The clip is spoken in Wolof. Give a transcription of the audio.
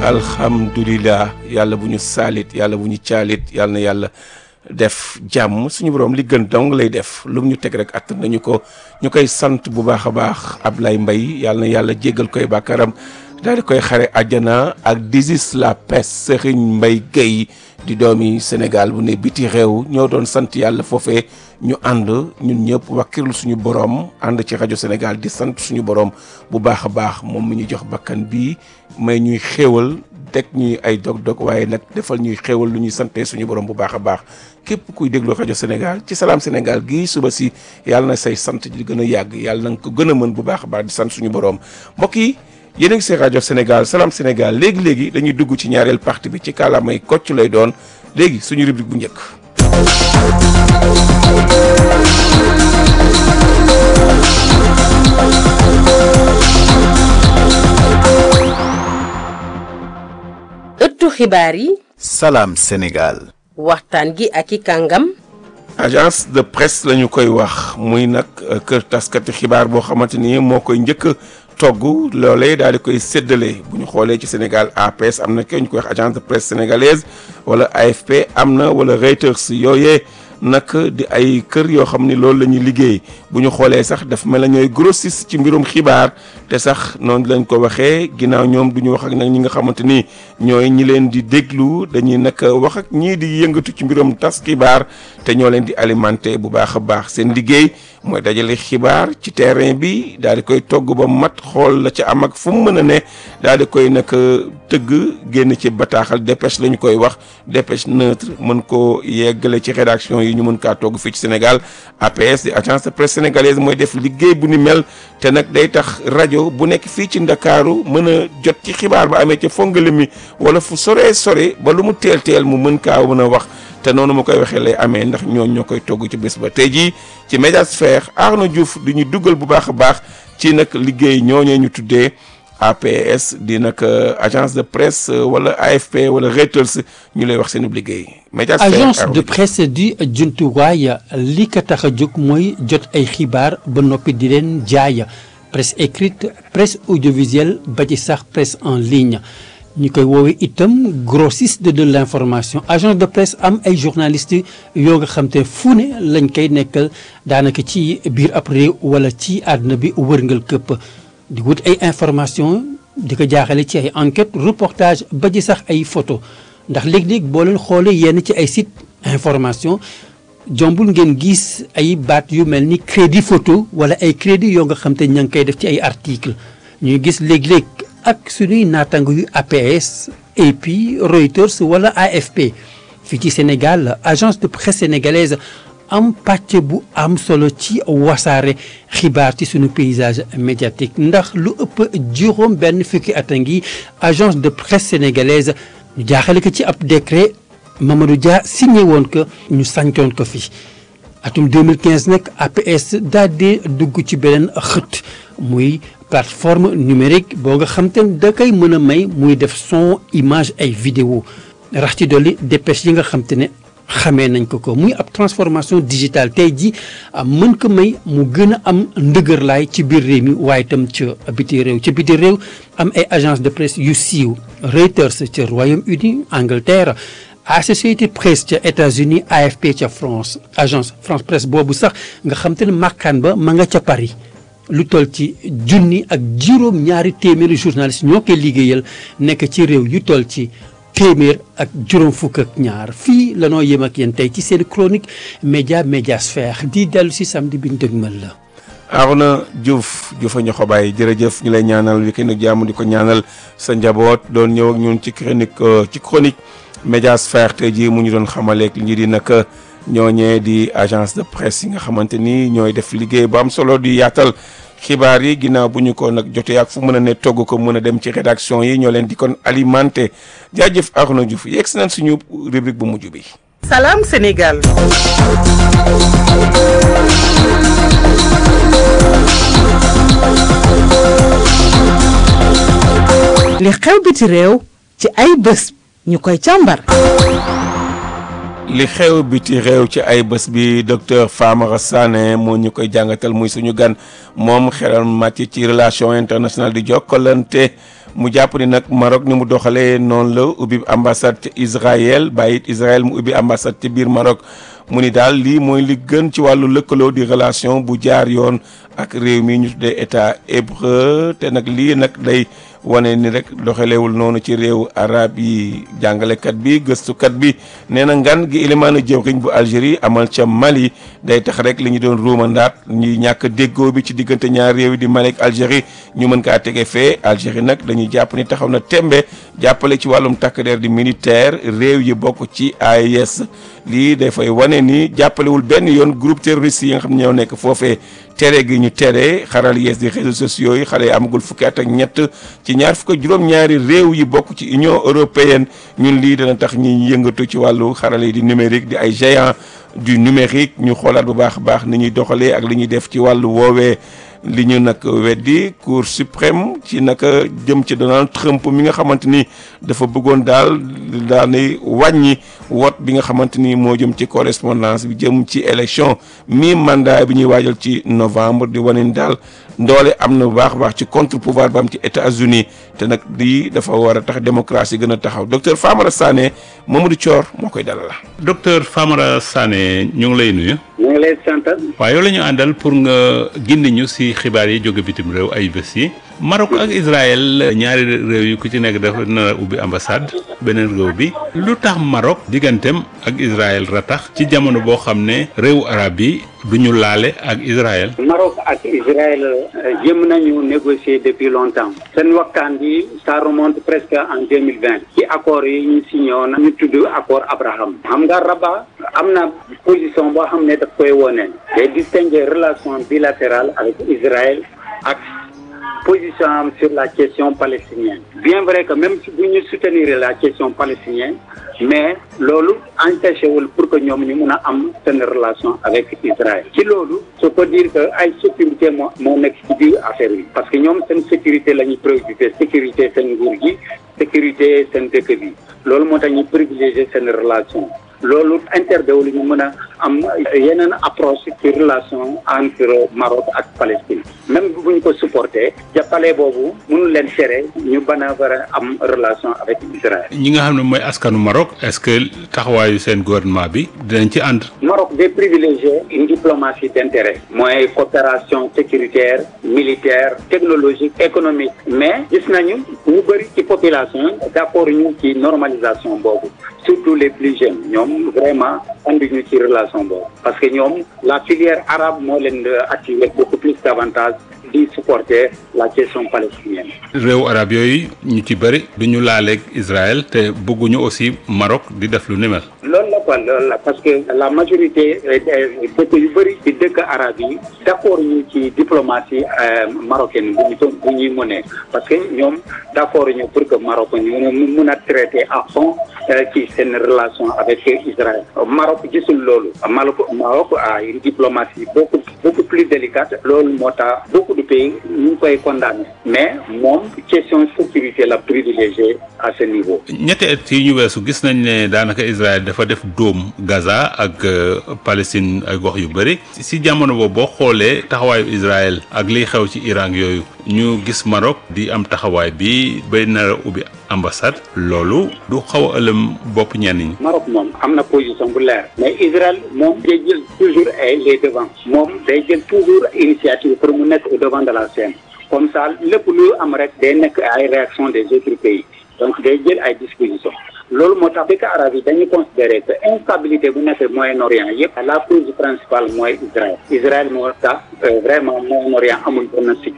alhamdulilah yàlla bu ñu saalit yàlla bu ñu caalit yàlla na yàlla def jàmm suñu borom li gën dong lay def lu mu ñu teg rek att nañu ko ñu koy sant bu baax a baax Ablaye Mbaye yàlla na yàlla jéggal koy bàkkaram daal di koy xare àjjana ak Disis la pes Serigne Mbaye Guèye di doomi Sénégal bu ne biti réew ñoo doon sant yàlla foofee ñu ànd ñun ñëpp wakkirlu suñu borom ànd ci rajo Sénégal di sant suñu borom bu baax a baax moom mi ñu jox bakkan bii may ñuy xéewal teg ñuy ay dog-dog waaye nag defal ñuy xéewal lu ñuy sante suñu borom bu baax a baax képp kuy déglu rajo Sénégal ci salaam Sénégal gii suba si yàlla na say sant di gën a yàgg yàlla na nga ko gën a mën bu baax a baax di sant suñu borom mbokk yi yéen a ngi seen rajo Sénégal salaam Sénégal léegi léegi dañuy dugg ci ñaareel partie bi ci kàllaamay kocc lay doon léegi suñu rubrique bu njëkk. ëttu xibaar yi. salaam Sénégal. waxtaan gi ak i kàngam. agence de presse la ñu koy wax muy nag kër taskati xibaar boo xamante ni moo koy njëkk togg loolee daal di koy séddale bu ñu xoolee ci Sénégal APS am na kenn ñu koy wax agence de presse sénégalaise wala AFP am na wala Reuters yooyee nag di ay kër yoo xam ni loolu la ñuy liggéey bu ñu xoolee sax dafa mel na ñooy grossiste ci mbirum xibaar te sax noonu lañ ko waxee ginnaaw ñoom du ñu wax ak nag ñi nga xamante ni ñooy ñi leen di déglu dañuy nag wax ak ñii di yëngatu ci mbirum tas xibaar te ñoo leen di alimenter bu baax a baax seen liggéey mooy dajale xibaar ci terrain bi daal di koy togg ba mat xool la ca am ak fu mu mën a ne daal di koy nag tëgg génn ci bataaxal dépêche la ñu koy wax dépêche neutre mën koo yeggale ci rédaction yi ñu mën kaa togg fii ci Sénégal APS di agence de presse sénégalaise mooy def liggéey bu ni mel te nag day tax rajo bu nekk fii ci Ndakaaru mën a jot ci xibaar ba amee ca fongale mi wala fu soree sore ba lu mu teel teel mu mën kaa mën a wax te noonu ma koy waxee lay amee ndax ñooñ ñoo koy togg ci bés ba tey jii ci médiasphère Arnaud Diouf di ñu dugal bu baax a baax ci nag liggéey ñooñee ñu tuddee APS di nag agence de presse wala AFP wala Reuters ñu lay wax seen liggéey. médiasphère agence de presse di jumtuwaay li ko tax a jóg mooy jot ay xibaar ba noppi di leen jaay presse écrite presse audiovisuelle ba ci sax presse en ligne. ñu koy woowee itam grossiste de l'information agence de presse am ay journalistes yoo nga xam te fu ne lañ koy nekkal daanaka ci biir ab réew wala ci àdduna bi wërngal këpp di wut ay information di ko jaaxale ci ay enquête reportage ba ci sax ay photo ndax léeg-léeg boo leen xoolee yenn ci ay site information jombul ngeen gis ay baat yu mel ni crédit photo wala ay crédit yoo nga xam te ña ngi koy def ci ay article ñuy gis léeg-léeg ak suñuy naataango yu APS AP Reuters wala AFP fii ci Sénégal agence de presse sénégalaise am pàcc bu am solo ci wasaare xibaar ci suñu paysage médiatique ndax lu ëpp juróom benn fukki at a ngi agence de presse sénégalaise ñu jaaxale ko ci ab décret Mamadou Dia signé woon ko ñu sancoon ko fi atum 2015 nag APS daal di dugg ci beneen xët muy plateforme numérique boo nga xam te da koy mën a may muy def son image ay vidéo rax ci dolli dépêche yi nga xam te ne xamee nañ ko ko muy ab transformation digitale tey ji mën ko may mu gën a am ndëgërlaay ci biir réew mi waaye itam ca biti réew ca biti réew am ay agence de presse yu siiw Reuters ca Royaume-Uni Angleterre Associated Press ca États-Unis AFP ca France agence France Presse boobu sax nga xam te ne màkkaan ba ma nga ca Paris lu toll ci junni ak juróom ñaari téeméeri journaliste ñoo koy liggéeyal nekk ci réew yu toll ci téeméer ak juróom fukk ak ñaar fii la noo yem ak yéen tey ci seen chronique média médiasphère di dellu si samedi bi ñu dëgmal la. Arona Diouf Diouf a ñoxo bàyyi jërëjëf ñu lay ñaanal week-end ak jàmm di ko ñaanal sa njaboot doon ñëw ak ñun ci chronique ci chronique médiasphère tey jii mu ñu doon xamaleeg li ñu di nag. ñooñee di agence de presse yi nga xamante ni ñooy def liggéey bu am solo di yaatal xibaar yi ginnaaw bu ñu ko nag jotee ak fu mën a ne togg ko mën a dem ci rédaction yi ñoo leen di kon alimenté jaajëf Arnaud Diouf yegg si nañ suñu rubrique bu mujj bi. Salam Sénégal. li xew biti réew ci ay bés ñu koy càmbar. li xew biti réew ci ay bés bi docteur Famara Sané moo ñu koy jàngatal muy suñu gan moom xelam màcc ci relation internationale di jokkalante mu jàpp ni nag Maroc ni mu doxalee noonu la ubbi ambassade ca Israël bàyyi it Israël mu ubbi ambassade ca biir Maroc mu ni daal lii mooy li gën ci wàllu lëkkaloo di relation bu jaar yoon ak réew mi ñu tuddee état hébreu te nag lii nag day wane ni rek doxalewul noonu ci réew arab yi jàngalekat bi gëstukat bi nee na ngan gi ilimaana jëwriñ bu Algérie amal ca Mali day tax rek li ñu doon ruumandaat ñuy ñàkk déggoo bi ci diggante ñaar réew yi di Mali ak Algérie ñu mën kaa tege fee Algérie nag dañuy jàpp ni taxaw na tembe jàppale ci wàllum takk der di militaire réew yi bokk ci AES lii dafay wane ni jàppalewul benn yoon groupe terroriste yi nga xam ne ñoo nekk foofee tere gi ñu tere xaral yees di réseaux sociaux yi xale yi amagul fukki at ak ñett ci ñaar fukk ak juróom-ñaari réew yi bokk ci union européenne ñun lii dana tax ñi yëngatu ci wàllu xarale yi di numérique di ay géant du numérique ñu xoolaat bu baax a baax ni ñuy doxalee ak li ñuy def ci wàllu woowee li ñu nag weddi cour suprême ci naka jëm ci Donald Trump mi nga xamante ni dafa bëggoon daal daal wàññi wot bi nga xamante ni moo jëm ci correspondance bi jëm ci élection mi mandat bi ñuy waajal ci novembre di wane ni daal ndoole am na bu baax a baax ci contre pouvoir ba am ci États-Unis te nag lii dafa war a tax démocratie gën a taxaw docteur Famara Sané Mamadou Thior moo koy dalal. docteur Famara Sané ñu ngi lay nuyu. ñu ngi lay sant. waaw yow la ñu àndal pour nga gindi ñu si xibaar yi jóge bitim réew ay bés yi Maroc ak Israël ñaari réew yi ku ci nekk dafa nar a ubbi ambassade beneen réew bi lu tax Maroc digganteem ak Israël ratax ci jamono boo xam ne réewu arab yi du ñu laale ak Israël. Maroc ak Israël jëm nañu négocier depuis longtemps seen waxtaan bi ça remonte presque en deux mille vingt ci accord yi ñu signé woon ñu tudd accord Abraham xam nga Rabat am na position boo xam ne daf koy wone day distinguer relation bilatérale avec Israël ak position am sur la question palestinienne bien vrai que même si bu ñu soutenir la question palestinienne mais loolu empêché wul pour que ñoom ñu mun a am seen relation avec Israël ci loolu je peux dire que ay sécurité moo moo nekk ci biir affaire bi parce que ñoom seen sécurité la ñuy préoccupé sécurité seen nguur gi sécurité seen dëkk bi loolu moo tax ñu privilégié seen relation loolu interdéwul ñu mën a am yeneen approche ci relation entre Maroc ak Palestine même bu ñu ko supporté jàppale boobu mënu leen tere ñu ban a war a am relation avec Israël. ñi nga xam ne mooy askanu Maroc est-ce que taxawaayu seen gouvernement bi dinañ ci ànd. Maroc day privilégier une diplomatie d'intérêt mooy coopération sécuritaire militaire technologique économique mais gis nañu ñu bëri ci population d'accord ñu ci normalisation boobu surtout les plus jeunes ñoom vraiment anduñu ci relation boobu parce que ñoom la filière arabe moo leen attiré beaucoup plus davantage di supporter la question palestinienne. réew arab yooyu ñu ci bëri du ñu laaleeg Israël te bëgguñu aussi Maroc di def lu ni mel. loolu la quoi loolu la parce que la majorité dëkk yu bëri ci dëkk arab yi d'accord ñu ci diplomatie marocaine bu ñu bu ñuy mënee parce que ñoom d'accord ñu pour que Maroc ñu mun a traiter à fond ci seen relation avec Israël Maroc gisul loolu Maroc Maroc a une diplomatie beaucoup beaucoup plus délicate loolu moo tax beaucoup de pays ñu ngi koy condamné mais moom question sécurité la privilégiée à ce niveau. ñetti at yi ñu weesu gis nañ ne daanaka Israël dafa def dóom Gaza ak Palestine ay gox yu bëri si jamono boobu boo xoolee taxawaayu Israël ak liy xew ci Iran yooyu ñu gis Maroc di am taxawaay bi bay nar a ubbi ambassade loolu du xaw a ëlëm bopp ñenn ñi. Maroc moom am na position bu leer mais Israël moom day jël toujours ay les devants moom day jël toujours initiative pour mu nekk au devant de la scène comme ça lépp lu am rek day nekk ay réaction des autres pays donc day jël ay dispositions loolu moo tax dëkk arab yi dañuy considérer que instabilité bu nekk Moyen-Orient yëpp la cause principale mooy Israël Israël moo tax vraiment Moyen-Orient amul benn sécurité